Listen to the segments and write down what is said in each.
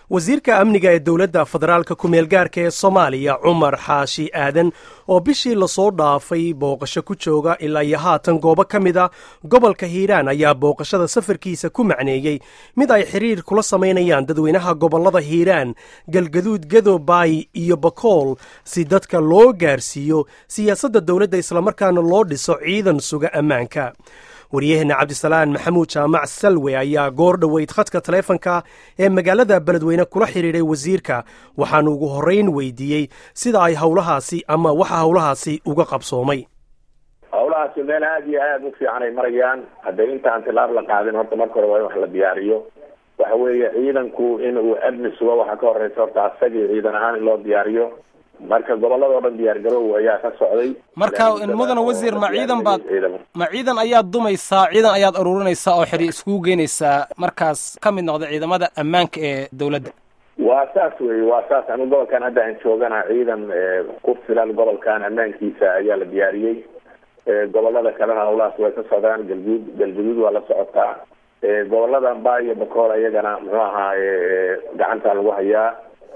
wasiirka amniga ee dowladda federaalka ku-meel gaarka ee soomaaliya cumar xaashi aadan oo bishii lasoo dhaafay booqasho ku jooga ilaa iyo haatan goobo ka mid a gobolka hiiraan ayaa booqashada safarkiisa ku macneeyey mid ay xiriir kula samaynayaan dadweynaha gobollada hiiraan galgaduud gadobaay iyo bakool si dadka loo gaarsiiyo siyaasadda dowladda islamarkaana loo dhiso ciidan suga ammaanka waryaheena cabdisalaan maxamuud jaamac salwe ayaa goor dhoweyd khadka taleefonka ee magaalada beledweyne kula xidhiidhay wasiirka waxaanu ugu horreyn weydiiyey sida ay howlahaasi ama waxa howlahaasi uga qabsoomay howlahaasi meel aada iyo aada u fiican ay marayaan haddee intaan tilaab la qaadin horta marka hore waa in wax la diyaariyo waxa weeye ciidanku in uu amni sugo waxaa ka horeysa horta asagii ciidan ahaan in loo diyaariyo marka gobolladao dhan diyaar garow ayaa ka socday marka mudana wasiir ma ciidan baad ma ciidan ayaad dumaysaa ciidan ayaad ururinaysaa oo xiri iskugu geynaysaa markaas ka mid noqda ciidamada ammaanka ee dowladda waa saas wey waa saas anu gobolkan hadda aan joogana ciidan ku filan gobolkan ammaankiisa ayaa la diyaariyey gobolada kalena howlahaas way ka socdaan galguud galguduud waa la socotaa gobolada amba iyo bakool iyagana muxuu ahaa gacanta lagu hayaa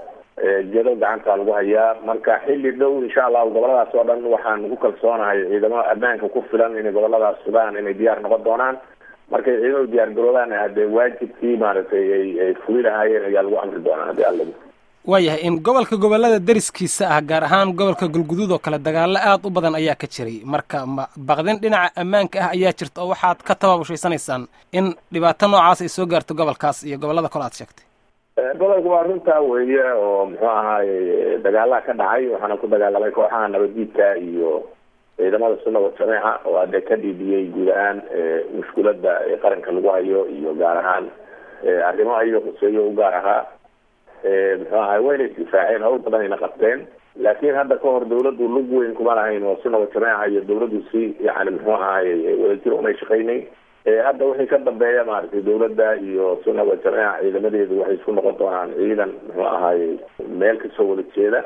jado gacanta lagu hayaa marka xilli dhow insha allahu goboladaas oo dhan waxaan ku kalsoonahay ciidamo ammaanka ku filan inay goboladaas sugaan inay diyaar noqon doonaan markay ciidamadu diyaar garoobaan hadee waajibkii maaragtay ay ay fuli lahaayeen ayaa lagu amri doonaa hadii alla waayahay in gobolka gobolada deriskiisa ah gaar ahaan gobolka galguduud oo kale dagaalo aada u badan ayaa ka jiray marka ma baqdin dhinaca ammaanka ah ayaa jirta oo waxaad ka tababushayanaysaan in dhibaato noocaas ay soo gaarto gobolkaas iyo gobolada kole aad sheegtay gobolka waa runtaa weeye oo muxuu ahaaye dagaalaha ka dhacay waxaana ku dagaalamay kooxaha nabaddiidka iyo ciidamada sunada jameeca oo hadee ka dhiibiyey guud ahaan mushkulada qaranka lagu hayo iyo gaar ahaan arrimo ayaga huseeyo u gaar ahaa muxuu ahay wayna isdifaaceen hawl badan ayna qabteen laakiin hadda ka hor dawladdu lug weyn kuma lahayn oo sunada jameeca iyo dawladdu si yani muxuu ahaye wadajir umay shaqaynay hadda wixii ka dambeeya maaragtay dawladda iyo sunada jameeca ciidamadeedu waxay isku noqon doonaan ciidan muxuu ahaaye meel kasoo wada jeeda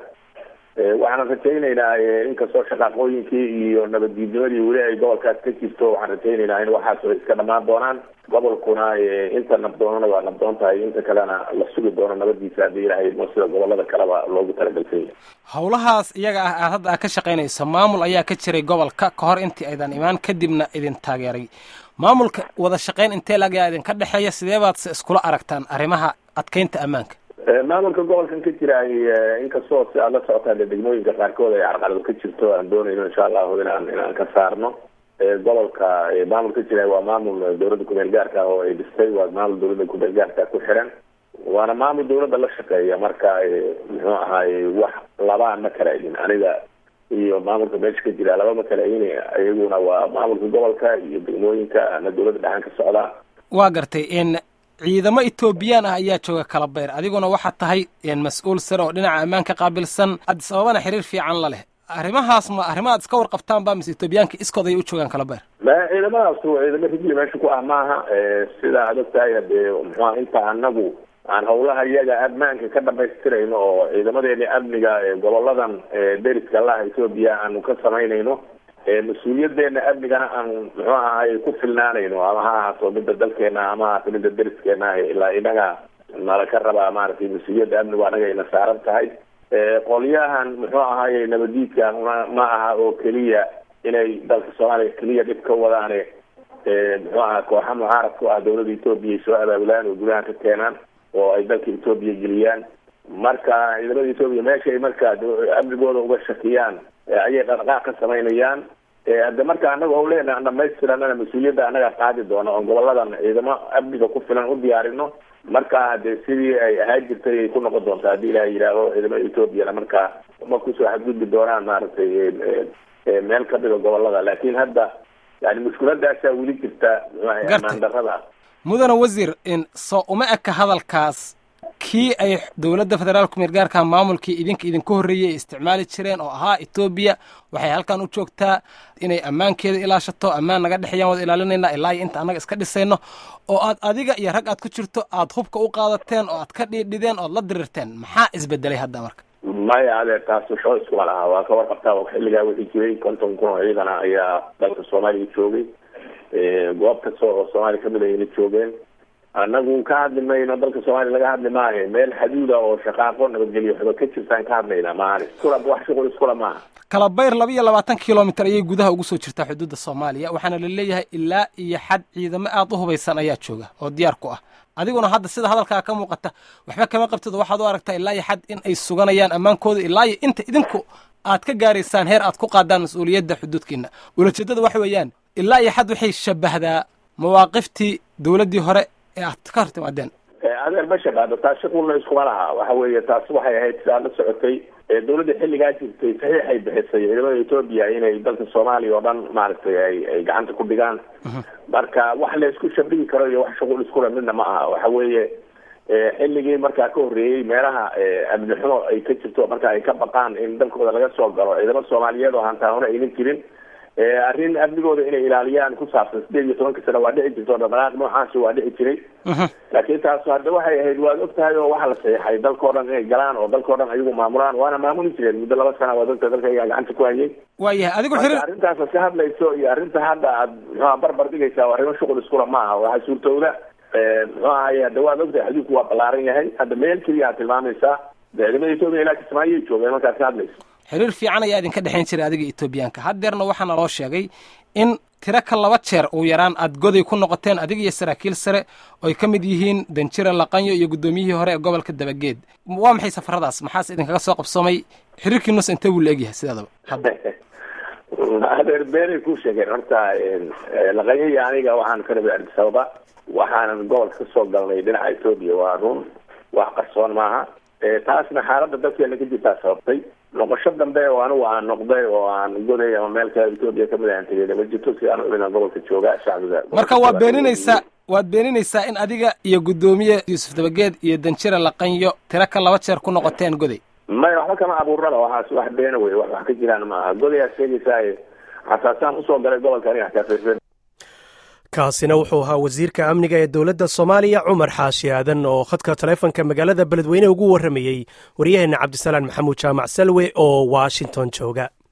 waxaan rajaynaynaa inkastoo shaqaaqooyinkii iyo nabaddiidnimadii weli ay gobolkaas ka jirto waxaan rajaynaynaa in waxaas way iska dhamaan doonaan gobolkuna inta nabdoonana waa nabdoon tahay inta kalena la sugi doono nabadiisa haddii ilaahay idmo sida gobolada kaleba loogu talagalsan yahay howlahaas iyaga ah aad hadda aad ka shaqaynayso maamul ayaa ka jiray gobolka ka hor intii aydan imaan kadibna idin taageeray maamulka wada shaqayn intee lagaa idinka dhexeeya sidee baad se iskula aragtaan arrimaha adkeynta ammaanka maamulka gobolkan ka jiraay inkastoo si aad la socotaan dee degmooyinka qaarkood ay carqalado ka jirto aan doonayno insha allahu inaan inaan ka saarno gobolka maamul ka jiraay waa maamul dawladda kumeel gaarka ah oo ay dhistay waa maamul dawladda kumeel gaarka ku xiran waana maamul dawladda la shaqeeya marka muxuu ahaaye wax labaa ma kala egin aniga iyo maamulka meesha ka jira laba ma kala egin iyaguna waa maamulka gobolka iyo degmooyinka ana dawladda dhaxan ka socdaa waa gartay in ciidamo etoobiyaan ah ayaa jooga kalabeyr adiguna waxaad tahay mas-uul sare oo dhinaca ammaanka qaabilsan addis ababana xiriir fiican la leh arrimahaas ma arrima aad iska warqabtaan ba mise etoobiyaanka iskood ay u joogaan kalabeyr ma ciidamadaas ciidamo rigli meesha ku ah maaha sida aad og tahay hadee muxua inta anagu aan howlaha iyaga ammaanka ka dhamaystirayno oo ciidamadeeni amniga goboladan deriska laha etoobiya aanu ka samaynayno mas-uuliyadeena amnigana aan muxuu ahay ku filnaanayno ama ha ahaato midda dalkeena ama ahaato midda deriskeena ilaa inaga nala ka rabaa maaragtay mas-uuliyadda amnigu anaga ayna saaran tahay qolyahan muxuu ahaye nabadiidka ma ma aha oo keliya inay dalka soomaaliya keliya dhib ka wadaane muxuu aha kooxa mucaarad ku ah dawladda etoobiya ay soo abaabulaan oo gudaha ka keenaan oo ay dalka etoobiya geliyaan marka ciidamada etoobiya meesha ay marka amnigooda uga shakiyaan ayay dhaqdhaqaaq ka samaynayaan hadde marka anaga o leena dhamaystiranana mas-uuliyadda anaga qaadi doona oo goboladan ciidamo amniga ku filan u diyaarino marka hade sidii ay ahaan jirtay ay ku noqon doontaa haddii ilaha yidhaaho ciidamada etoobiyana marka ma kusoo xadgudbi doonaan maaragtay meel kamida gobolada laakin hadda yani mushkuladaasaa weli jirta amaan darada mudana wasiir soo uma eka hadalkaas kii ay dowladda federaalka meergaarka maamulkii idinka idinka horreeyey ay isticmaali jireen oo ahaa etoobiya waxay halkan u joogtaa inay ammaankeeda ilaashato ammaan naga dhexeeyaan wada ilaalinayna ilaa iyo inta annaga iska dhisayno oo aad adiga iyo rag aad ku jirto aad hubka u qaadateen oo aad ka dhiidhideen ood la dirirteen maxaa isbedelay hadda marka maya ade taas waxba iskuma lahaa waa ka warqabtaa xilligaa wixii jiray konton kun oo ciidana ayaa dalka soomaaliya joogay goob kasta oo soomaaliya kamid ayna joogeen anagu ka hadli mayno dalka soomaaliya laga hadli maayo meel xaduuda oo shaqaaqo nabadgelyo waxba ka jirtaan ka hadlaynaa maahan iskula wax shuqul iskula maaha kala bayr laba iyo labaatan kilomitr ayay gudaha ugu soo jirtaa xuduudda soomaaliya waxaana la leeyahay ilaa iyo xad ciidamo aada u hubaysan ayaa jooga oo diyaar ku ah adiguna hadda sida hadalkaa ka muuqata waxba kama qabtid waxaad u aragtaa ilaa iyo xad in ay suganayaan ammaankooda ilaa iyo inta idinku aad ka gaaraysaan heer aad ku qaadaan mas-uuliyadda xuduudkiina ulajeedada waxa weeyaan ilaa iyo xad waxay shabahdaa mawaaqiftii dowladdii hore ee aad ka hor timaadeen adeer ma shabaado taas shuqulna iskuma laha waxa weeye taas waxay ahayd sidaa la socotay dowladda xilligaa jirtay saxiixay bixisay ciidamada etoobiya inay dalka soomaaliya oo dhan maaragtay ay ay gacanta ku dhigaan marka wax la isku shabihi karo iyo wax shuqul iskula midna ma aha waxa weeye xilligii markaa ka horreeyey meelaha amni xumo ay ka jirto marka ay ka baqaan in dalkooda laga soo galo ciidamada soomaaliyeed oo hantaahuna aynan jirin arrin amnigooda inay ilaaliyaan ku saabsan sideed iyo tobanka sano waa dhici jirto dhaqdhaqaaq noocaasi waa dhici jiray laakiin taas hadda waxay ahayd waad og tahay oo waxaa la saxiixay dalkao dhan inay galaan oo dalkao dhan ayagu maamulaan waana maamuli jireen muddo laba sana waa dadka dalka iyaa gacanta ku hayay waayahay adigu xiriir arrintaas ad ka hadlayso iyo arrinta hadda aad muxuha barbar dhigaysaa arrimo shuqul iskula ma aha waxaa suurtowda muxuu ahaye hadda waad ogtahay xuduudku waa ballaaran yahay hadda meel keliya aad tilmaamaysaa ciidamada etoobiya ilaa kismaayay joogeen markaad ka hadlayso xiriir fiican ayaa idinka dhexayn jiray adiga etoobiyaanka haddeerna waxaana loo sheegay in tiro ka laba jeer uu yaraan aad goday ku noqoteen adiga iyo saraakiil sare oo ay ka mid yihiin danjire laqanyo iyo guddoomiyihii hore ee gobolka dabageed waa maxay safaradaas maxaase idinkaga soo qabsoomay xiriirkiinus intee buu la egyahay sidaadaba adeer beenay ku sheegeen horta laqanyo iyo aniga waxaan ka rabay addis ababa waxaanan gobolka ka soo galnay dhinaca etoobiya waa run wax qarsoon maaha taasna xaaladda dalkeena ka jirtaa sababtay noqosho dambe oo anigu aan noqday oo aan goday ama meel kale etoobiya kamid aan tegay ma jirto si aan ubina gobolka jooga shacbiga marka waad beeninaysaa waad beeninaysaa in adiga iyo guddoomiye yuusuf dabageed iyo danjire laqanyo tiro ka laba jeer ku noqoteen goday maya waxba kama abuurnaba waxaas wax beena wey wax wax ka jiraan maaha godayaa sheegaysaa xasaasaan usoo galay gobolka aniga xataa kaasina wuxuu ahaa wasiirka amniga ee dowladda soomaaliya cumar xaashi aadan oo khadka taleefonka magaalada beledweyne ugu warramayey waryaheena cabdisalaan maxamuud jaamac salwe oo washington jooga